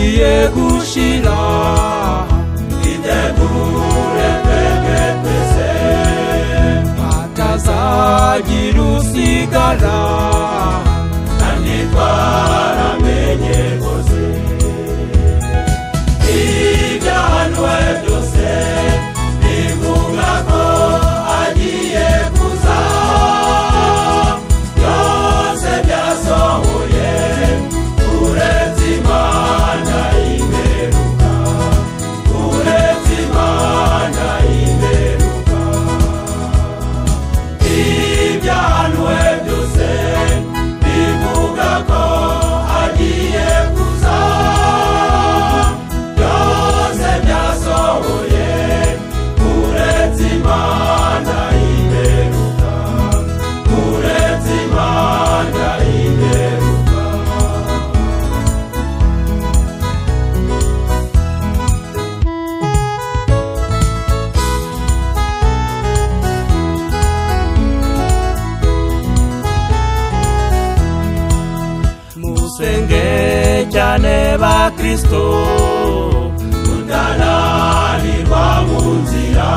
iyegushira itegure tegepese hatazagira usigara kandi twaramenye rwose ibyahanuwe byose bivuga ko agiye kuza byose byasohoye uretse imana imperuka uretse imana imperuka ibyahanuwe byose bivuga ko agiye kuza byose byasohoye uretse imana imperuka uretse imana imperuka musenge cyane ba kristo tutananirwa mu nzira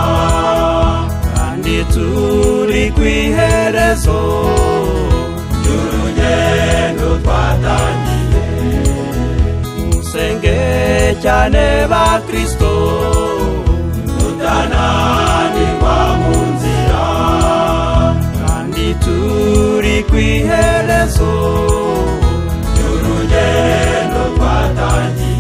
kandi turi ku iherezo ry'urugendo twatangiye musenge cyane ba kristo tutananirwa mu nzira kandi turi ku iherezo ry'urugendo twatangiye